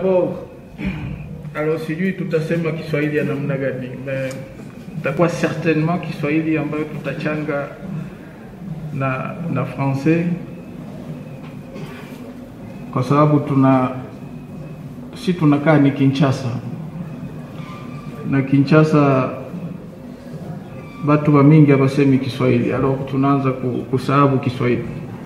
d'abord alors sijui tutasema Kiswahili ya namna gani, mais itakuwa certainement Kiswahili ambayo tutachanga na na français kwa sababu tuna si tunakaa ni Kinshasa na Kinshasa batu ba mingi abasemi Kiswahili, alors tunaanza ku- kusahabu Kiswahili.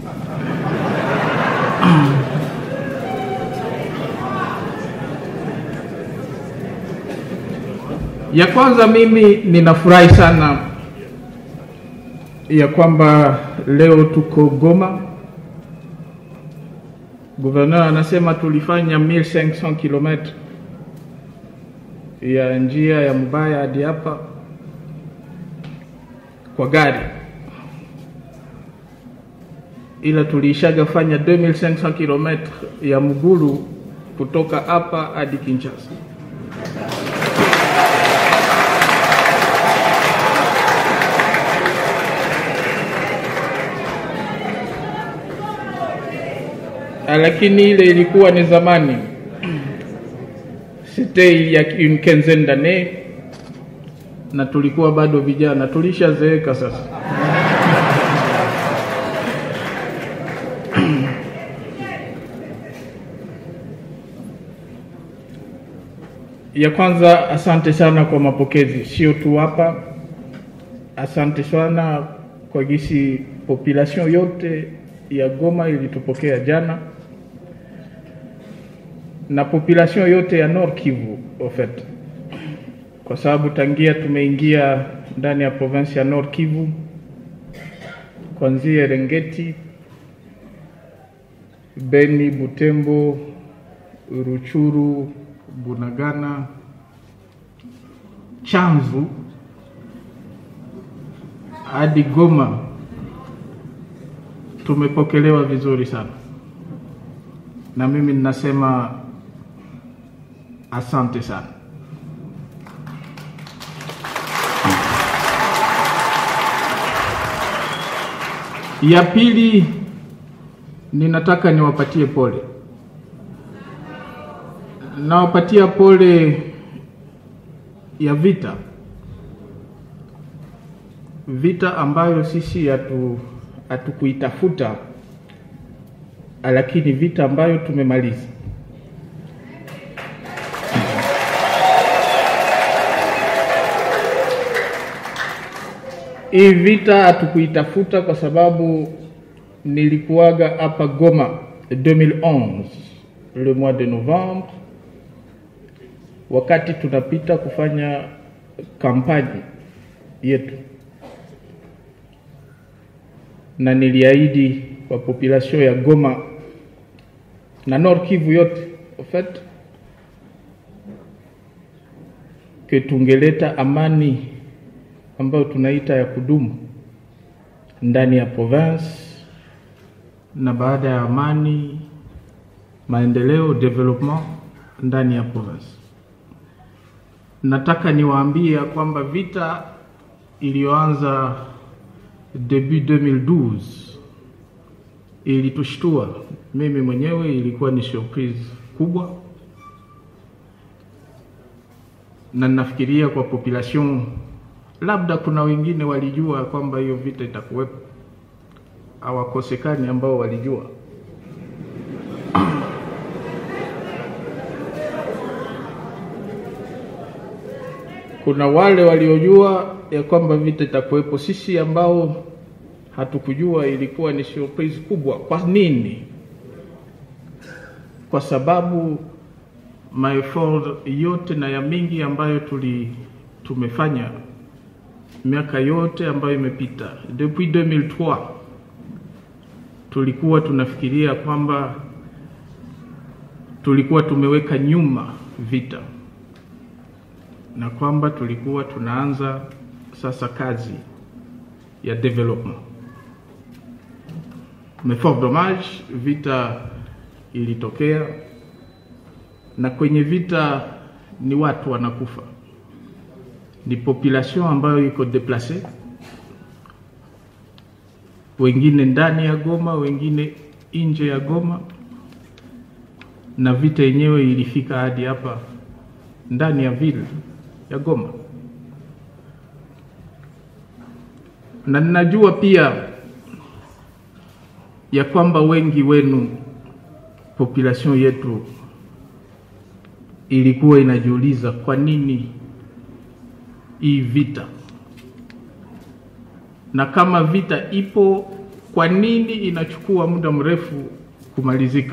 Ya kwanza mimi ninafurahi sana ya kwamba leo tuko Goma. Gouverneur anasema tulifanya 1500 km ya njia ya Mubaya hadi hapa kwa gari, ila tuliishaga fanya 2500 km ya mgulu kutoka hapa hadi Kinshasa. Ah, lakini ile ilikuwa ni zamani, c'était il y a une quinzaine d'années, na tulikuwa bado vijana, tulishazeeka sasa. ya kwanza, asante sana kwa mapokezi, sio tu hapa. Asante sana kwa gisi population yote ya Goma ilitupokea jana na population yote ya Nord Kivu au fait, kwa sababu tangia tumeingia ndani ya province ya Nord Kivu kuanzia Rengeti, Beni, Butembo, Ruchuru, Bunagana, Chanzu hadi Goma tumepokelewa vizuri sana, na mimi ninasema asante sana. Ya pili, ninataka niwapatie pole, nawapatia pole ya vita, vita ambayo sisi hatu hatukuitafuta, lakini vita ambayo tumemaliza. Hii vita hatukuitafuta kwa sababu nilikuwaga hapa Goma 2011 le mois de novembre, wakati tunapita kufanya kampani yetu, na niliahidi kwa population ya Goma na Nord Kivu yote en fait que tungeleta amani ambayo tunaita ya kudumu ndani ya province, na baada ya amani, maendeleo development ndani ya province. Nataka niwaambie ya kwamba vita iliyoanza debut 2012 ilitushtua. Mimi mwenyewe ilikuwa ni surprise kubwa, na nafikiria kwa population labda kuna wengine walijua kwamba hiyo vita itakuwepo, hawakosekani ambao walijua. Kuna wale waliojua ya kwamba vita itakuwepo. Sisi ambao hatukujua, ilikuwa ni surprise kubwa. Kwa nini? Kwa sababu maeffort yote na ya mingi ambayo tuli tumefanya miaka yote ambayo imepita depuis 2003 tulikuwa tunafikiria kwamba tulikuwa tumeweka nyuma vita na kwamba tulikuwa tunaanza sasa kazi ya development. Mais fort dommage, vita ilitokea, na kwenye vita ni watu wanakufa ni population ambayo iko deplace, wengine ndani ya Goma, wengine nje ya Goma, na vita yenyewe ilifika hadi hapa ndani ya vile ya Goma, na ninajua pia ya kwamba wengi wenu population yetu ilikuwa inajiuliza kwa nini hii vita, na kama vita ipo, kwa nini inachukua muda mrefu kumalizika?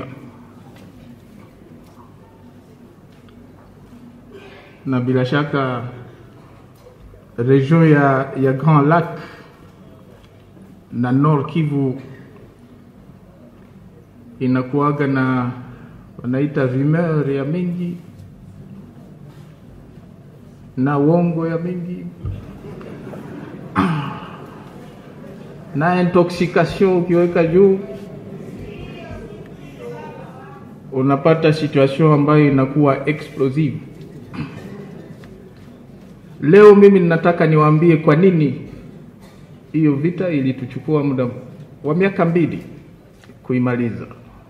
Na bila shaka region ya, ya Grand Lac na Nord Kivu inakuwaga na wanaita rumeur ya mingi na uongo ya mingi na intoxication ukiweka juu unapata situation ambayo inakuwa explosive. Leo mimi ninataka niwaambie kwa nini hiyo vita ilituchukua muda wa miaka mbili kuimaliza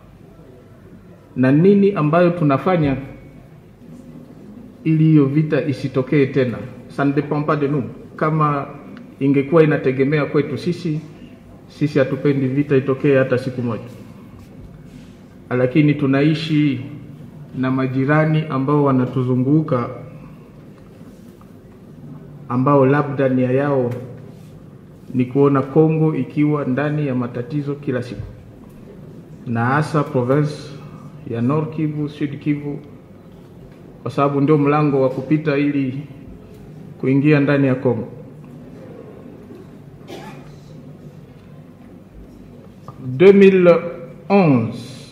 na nini ambayo tunafanya ili hiyo vita isitokee tena. Ça ne dépend pas de nous. Kama ingekuwa inategemea kwetu sisi, sisi hatupendi vita itokee hata siku moja, lakini tunaishi na majirani ambao wanatuzunguka ambao labda nia yao ni kuona Kongo ikiwa ndani ya matatizo kila siku, na hasa province ya Nord Kivu, Sud Kivu, kwa sababu ndio mlango wa kupita ili kuingia ndani ya Kongo. 2011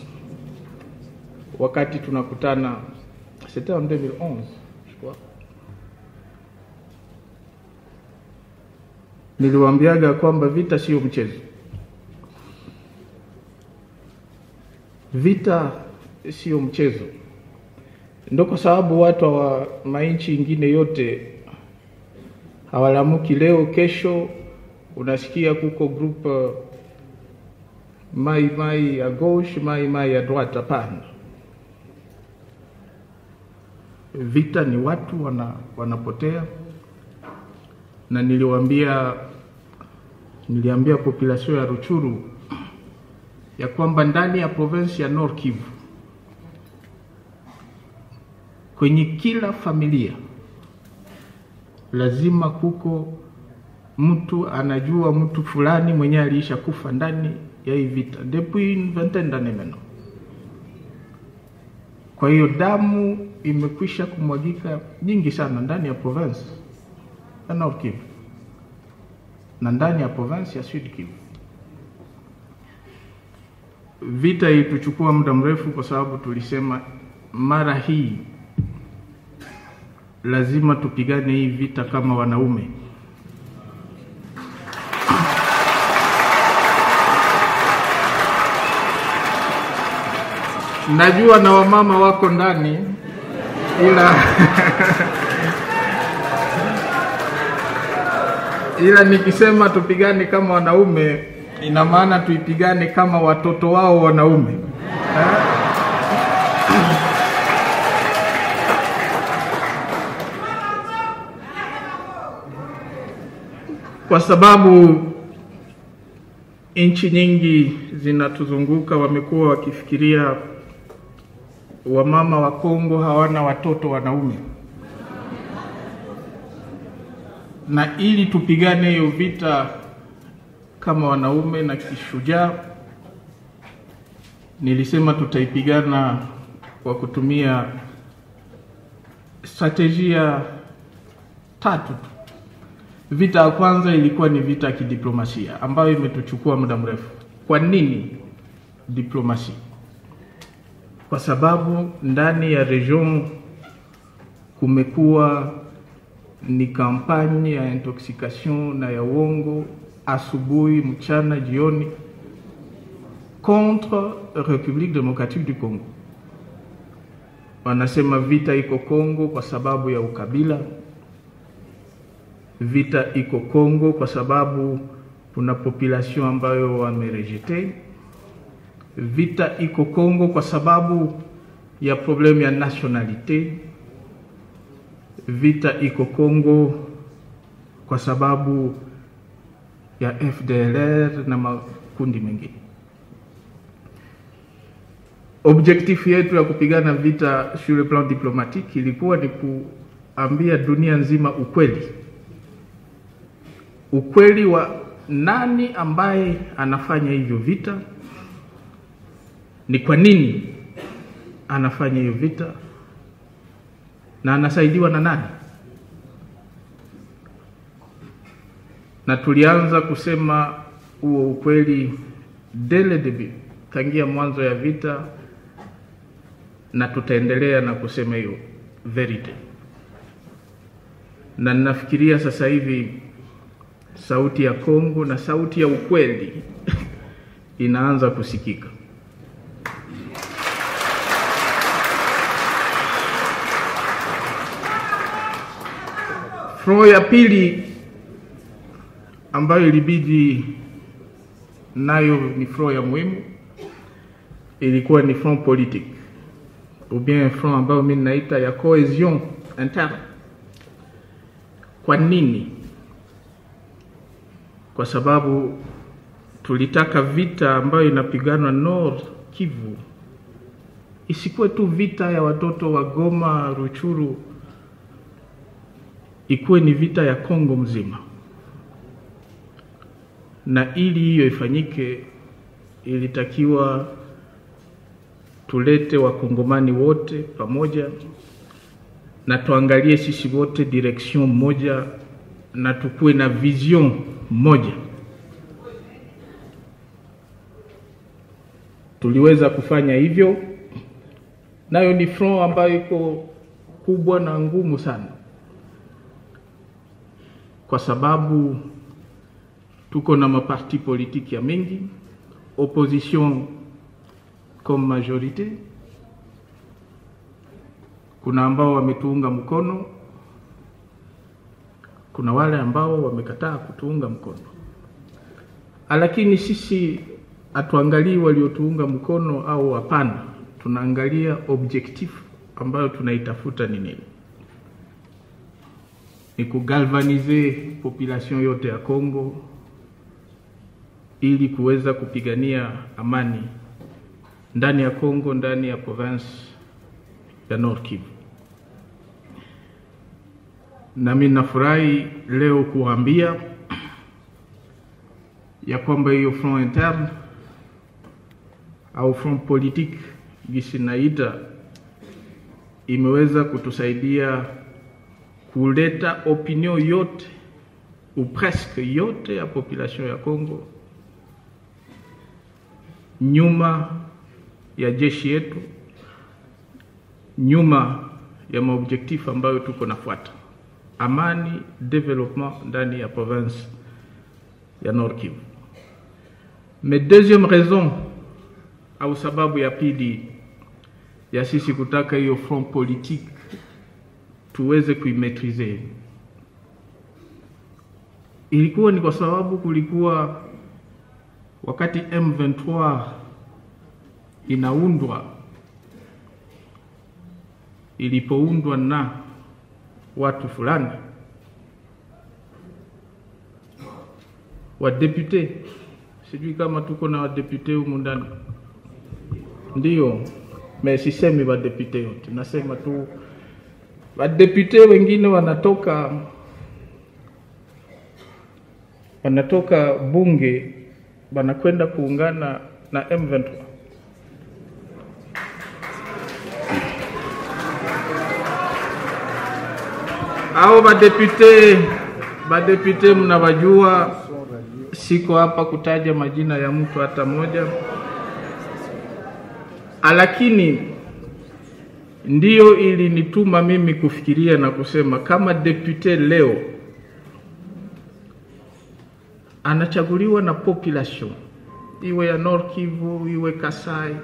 wakati tunakutana, c'était en 2011 je crois, niliwaambiaga kwamba vita sio mchezo. Vita sio mchezo, ndo kwa sababu watu wa mainchi ingine yote hawalamuki leo, kesho unasikia kuko group uh, mai mai ya gauche mai mai ya droite. Hapana, vita ni watu wana, wanapotea na niliwaambia niliambia population ya Ruchuru ya kwamba ndani ya province ya Nord Kivu kwenye kila familia lazima kuko mtu anajua mtu fulani mwenye aliisha kufa ndani ya hii vita depuis une vingtaine d'années maintenant. Kwa hiyo damu imekwisha kumwagika nyingi sana ndani ya province ya Nord Kivu na ndani ya province ya Sud Kivu. Vita ilituchukua muda mrefu, kwa sababu tulisema mara hii lazima tupigane hii vita kama wanaume. Najua na wamama wako ndani ila ila nikisema tupigane kama wanaume ina maana tuipigane kama watoto wao wanaume eh? Kwa sababu nchi nyingi zinatuzunguka wamekuwa wakifikiria wamama wa Kongo hawana watoto wanaume, na ili tupigane hiyo vita kama wanaume na kishujaa, nilisema tutaipigana kwa kutumia strategia tatu tu. Vita ya kwanza ilikuwa ni vita ya kidiplomasia ambayo imetuchukua muda mrefu. Kwa nini diplomasia? Kwa sababu ndani ya region kumekuwa ni kampanye ya intoxication na ya uongo asubuhi, mchana, jioni contre Republique Democratique du Congo. Wanasema vita iko Kongo kwa sababu ya ukabila vita iko Kongo kwa sababu kuna population ambayo wamerejete. Vita iko Kongo kwa sababu ya problemu ya nationalite. Vita iko Kongo kwa sababu ya FDLR na makundi mengine. Objektifu yetu ya kupigana vita sur le plan diplomatique ilikuwa ni kuambia dunia nzima ukweli, ukweli wa nani ambaye anafanya hivyo vita, ni kwa nini anafanya hiyo vita na anasaidiwa na nani. Na tulianza kusema huo ukweli dele debut, tangia mwanzo ya vita, na tutaendelea na kusema hiyo verite, na ninafikiria sasa hivi sauti ya Kongo na sauti ya ukweli inaanza kusikika. Front ya pili ambayo ilibidi nayo ni front ya muhimu, ilikuwa ni front politique ou bien front ambayo mimi naita ya cohesion interne. Kwa nini? Kwa sababu tulitaka vita ambayo inapiganwa Nord Kivu isikuwe tu vita ya watoto wa Goma, Ruchuru, ikuwe ni vita ya Kongo mzima. Na ili hiyo ifanyike, ilitakiwa tulete wakongomani wote pamoja na tuangalie sisi wote direction moja na tukuwe na vision moja. Tuliweza kufanya hivyo, nayo ni front ambayo iko kubwa na ngumu sana, kwa sababu tuko na maparti politiki ya mengi, opposition comme majorite. Kuna ambao wametuunga mkono, kuna wale ambao wamekataa kutuunga mkono, lakini sisi hatuangalii waliotuunga mkono au hapana, tunaangalia objectif ambayo tunaitafuta ni nini? Ni kugalvanize population yote ya Kongo ili kuweza kupigania amani ndani ya Kongo, ndani ya province ya Nord Kivu. Nami nafurahi leo kuambia ya kwamba hiyo front interne au front politique gisi naita imeweza kutusaidia kuleta opinion yote ou presque yote ya population ya Kongo nyuma ya jeshi yetu, nyuma ya maobjektifu ambayo tuko nafuata: amani, development ndani ya province ya Nord Kivu. Mais deuxième raison au sababu ya pili ya sisi kutaka hiyo front politique tuweze kuimetrize ilikuwa ni kwa sababu kulikuwa wakati M23 inaundwa, ilipoundwa na watu fulani wadepute, sijui kama tuko na wadepute humu ndani, ndio me sisemi wadepute yote, nasema tu wadepute wengine wanatoka wanatoka bunge wanakwenda kuungana na M23. Hao badepute badepute mnawajua, siko hapa kutaja majina ya mtu hata moja, lakini ndiyo ilinituma mimi kufikiria na kusema kama depute leo anachaguliwa na population iwe ya Nord Kivu iwe Kasai,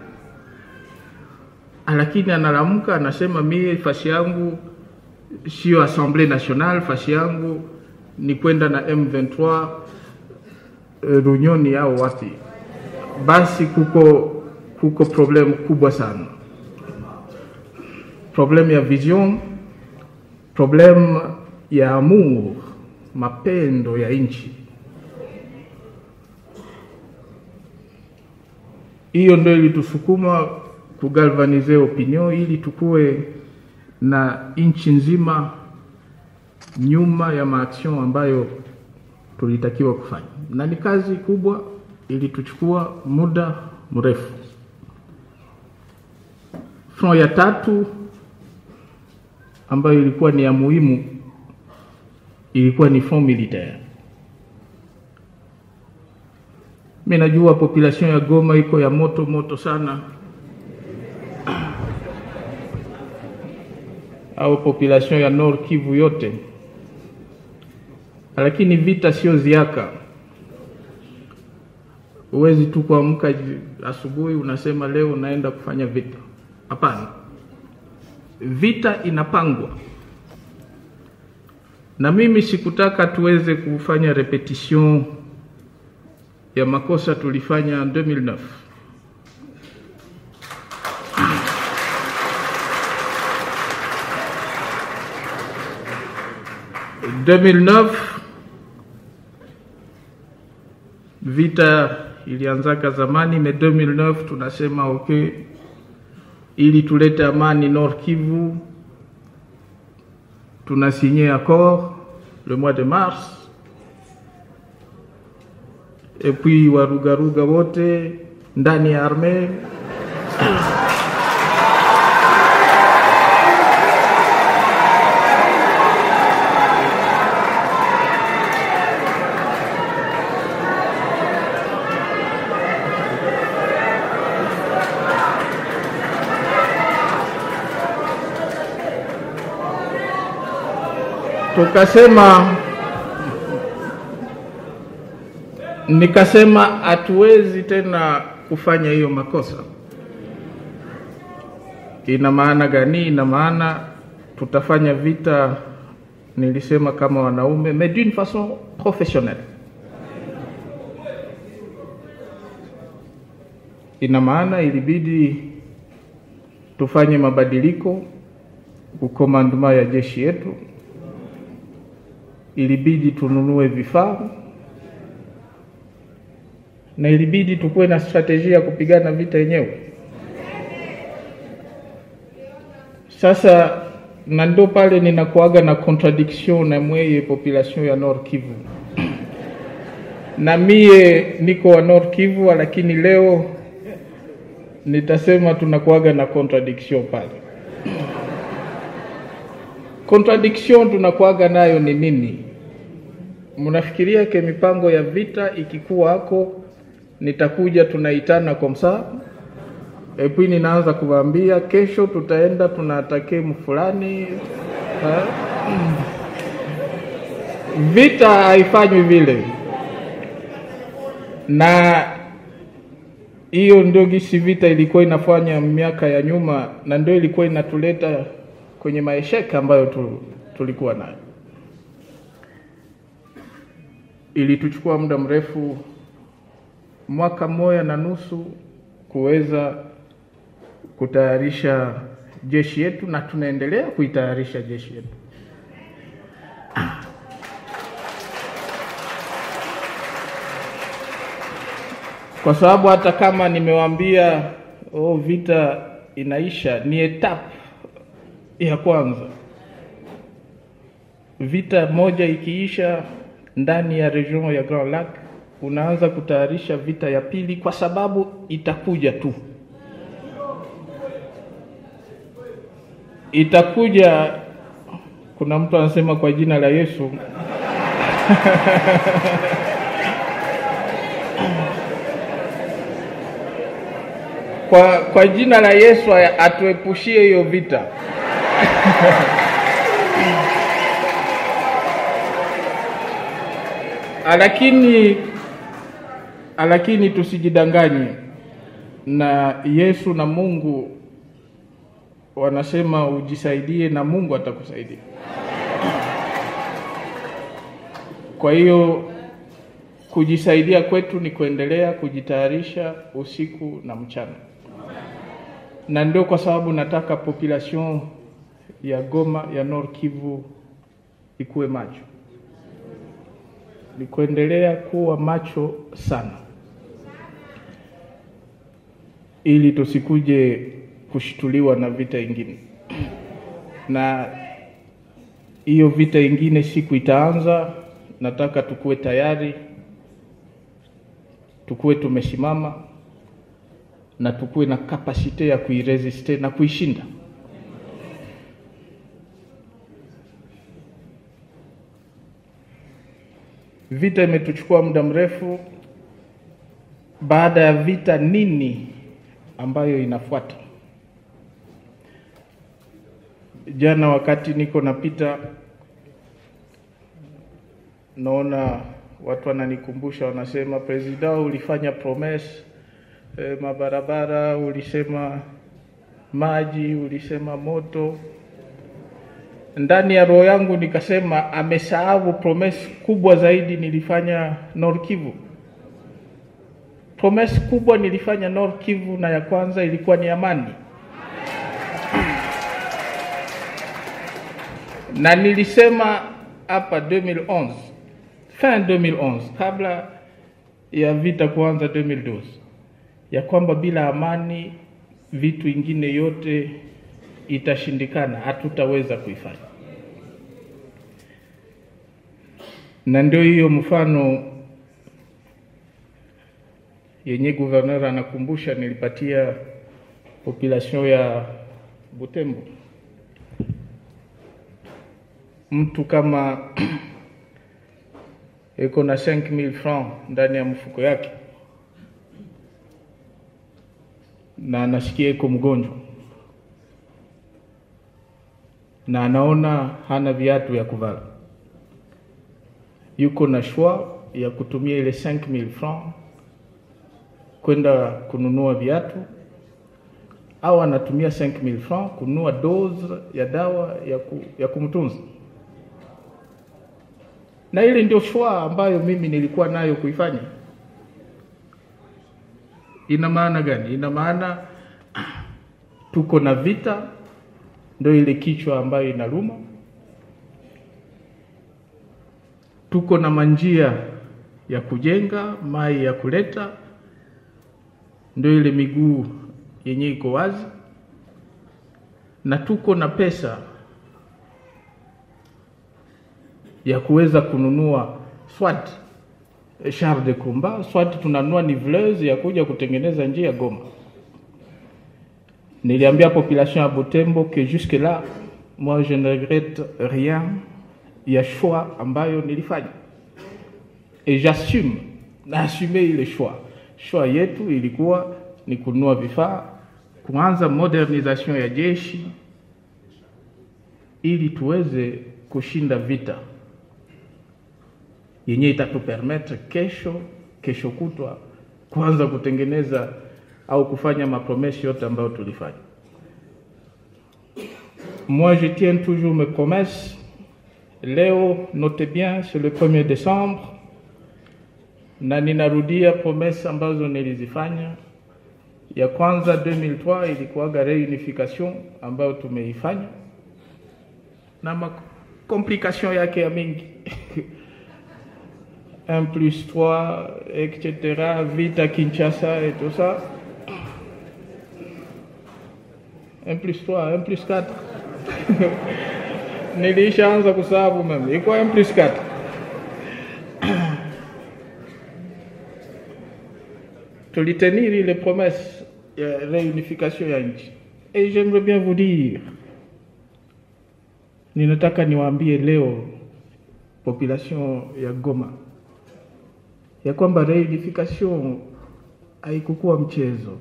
lakini analamuka anasema, mie fasi yangu sio Assemblée Nationale, fasi yangu ni kwenda na M23 Runyoni au wapi, basi kuko kuko problem kubwa sana. problem ya vision, problem ya amour, mapendo ya nchi. Hiyo ndio ilitusukuma kugalvanize opinion ili tukue na nchi nzima nyuma ya maaction ambayo tulitakiwa kufanya, na ni kazi kubwa, ilituchukua muda mrefu. Front ya tatu ambayo ilikuwa ni ya muhimu ilikuwa ni front militaire. Mimi najua population ya Goma iko ya moto moto sana, au population ya Nord Kivu yote, lakini vita sio ziaka. Huwezi tu kuamka asubuhi unasema leo naenda kufanya vita. Hapana, vita inapangwa, na mimi sikutaka tuweze kufanya repetition ya makosa tulifanya 2009 2009 vita ilianzaka zamani, me 2009 tunasema okay, ili tulete amani Nord Kivu, tuna signé accord le mois de mars, et puis warugaruga wote ndani ya arme tukasema nikasema hatuwezi tena kufanya hiyo makosa. Ina maana gani? Ina maana tutafanya vita, nilisema kama wanaume, mais d'une façon professionnelle. Ina maana ilibidi tufanye mabadiliko ukomanduma ya jeshi yetu, ilibidi tununue vifaa na ilibidi tukuwe na strategia ya kupigana vita yenyewe. Sasa na ndo pale ninakuaga na contradiction na mweye population ya Nord Kivu na mie niko wa Nord Kivu, lakini leo nitasema tunakuaga na contradiction pale. Contradiction tunakuaga nayo ni nini? Mnafikiria ke mipango ya vita ikikuwa hako nitakuja tunaitana kwa msaa epui, ninaanza kuwaambia kesho tutaenda tunatake mfulani. Vita haifanywi vile, na hiyo ndio gisi vita ilikuwa inafanya miaka ya nyuma, na ndio ilikuwa inatuleta kwenye maesheka ambayo tu, tulikuwa nayo. Ilituchukua muda mrefu mwaka mmoja na nusu kuweza kutayarisha jeshi yetu, na tunaendelea kuitayarisha jeshi yetu. Kwa sababu hata kama nimewaambia oh, vita inaisha, ni etape ya kwanza. Vita moja ikiisha ndani ya region ya Grand Lac unaanza kutayarisha vita ya pili, kwa sababu itakuja tu, itakuja. Kuna mtu anasema kwa jina la Yesu kwa, kwa jina la Yesu atuepushie hiyo vita lakini lakini tusijidanganye na Yesu na Mungu wanasema ujisaidie na Mungu atakusaidia. Kwa hiyo kujisaidia kwetu ni kuendelea kujitayarisha usiku na mchana, na ndio kwa sababu nataka population ya Goma ya Nord Kivu ikuwe macho, ni kuendelea kuwa macho sana, ili tusikuje kushtuliwa na vita ingine, na hiyo vita ingine siku itaanza, nataka tukuwe tayari, tukuwe tumesimama na tukuwe na kapasite ya kuiresiste na kuishinda. Vita imetuchukua muda mrefu. Baada ya vita, nini ambayo inafuata? Jana wakati niko napita, naona watu wananikumbusha, wanasema presida, ulifanya promesse e, mabarabara, ulisema maji, ulisema moto. Ndani ya roho yangu nikasema amesahau promesse kubwa zaidi nilifanya Nord Kivu. Promesse kubwa nilifanya Nord Kivu, na ya kwanza ilikuwa ni amani, na nilisema hapa 2011 fin 2011 kabla ya vita kuanza 2012 ya kwamba bila amani vitu ingine yote itashindikana, hatutaweza kuifanya. Na ndio hiyo mfano yenye gouverneur anakumbusha, nilipatia population ya Butembo. Mtu kama eko na 5000 francs ndani ya mfuko yake na anasikia iko mgonjwa na anaona hana viatu ya kuvala, yuko na shwa ya kutumia ile 5000 francs kwenda kununua viatu, au anatumia 5000 francs kununua dose ya dawa ya, ku, ya kumtunza. Na ile ndio shwa ambayo mimi nilikuwa nayo kuifanya. Ina maana gani? Ina maana tuko na vita, ndio ile kichwa ambayo inaluma. Tuko na manjia ya kujenga, mai ya kuleta, ndio ile miguu yenye iko wazi, na tuko na pesa ya kuweza kununua swat char de combat swat tunanunua niveleuse ya kuja kutengeneza njia Goma. Niliambia population ya Butembo que jusque là moi je ne regrette rien ya choix ambayo nilifanya et j'assume na assume ile choix. Choix yetu ilikuwa ni kununua vifaa, kuanza modernisation ya jeshi ili tuweze kushinda vita yenye itatupermettre kesho kesho kutwa kuanza kutengeneza au kufanya mapromesi yote ambayo tulifanya. Moi je tiens toujours mes promesses. Leo notez bien, c'est le 1er décembre, na ninarudia promesse ambazo nilizifanya. Ya kwanza 2003 ilikuwaga reunification ambayo tumeifanya na makomplikation yake ya mingi 1 plus 3, etc., vita Kinshasa et tout ça. 1 plus 3, 1 plus 4. Nilishaanza kusahabu mimi. Iko 1 plus 4. Tulitenir les promesses ya réunification ya nchi. Et j'aimerais bien vous dire, ninataka niwaambie leo population ya Goma ya kwamba reunification haikukuwa mchezo,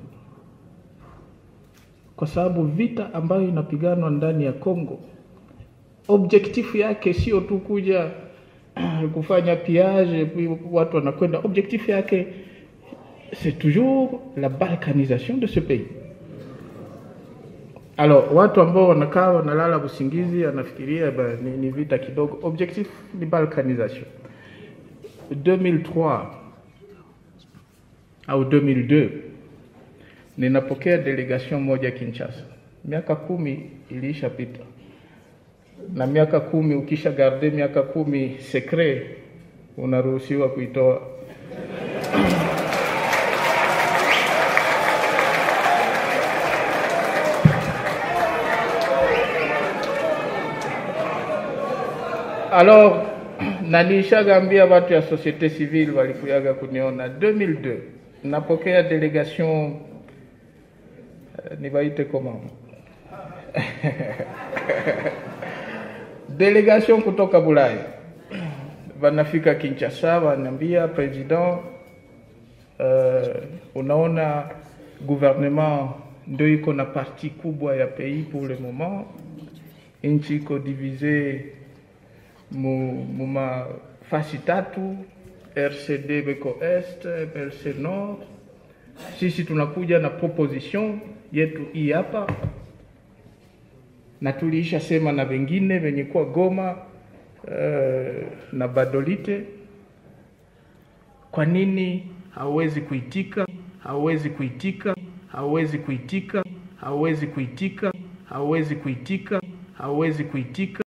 kwa sababu vita ambayo inapiganwa ndani ya Kongo, objektifu yake sio tu kuja kufanya piage, watu wanakwenda. Objektifu yake c'est toujours la balkanisation de ce pays. Alors watu ambao wanakaa wanalala usingizi, anafikiria ni, ni vita kidogo. Objectif ni balkanisation. 2003 au 2002 ninapokea delegation moja Kinshasa, miaka kumi iliishapita. na miaka kumi, ukisha garde miaka kumi secret, unaruhusiwa kuitoa. Alors nalishagambia watu ya societe civile walikuyaga kuniona 2002 napokea delegation uh, nibaite koma delegation kutoka Bulaya wanafika Kinshasa, wananiambia president, uh, unaona gouvernement ndio iko na parti kubwa ya pays pour le moment, nchi iko divise mu, mu mafasi tatu RCD beko est MLC nord. Sisi tunakuja na proposition yetu hii hapa, na tuliisha sema na wengine wenye kuwa Goma uh, na Badolite. Kwa nini hauwezi kuitika? Hauwezi kuitika? Hauwezi kuitika? Hauwezi kuitika? Hauwezi kuitika? Hauwezi kuitika?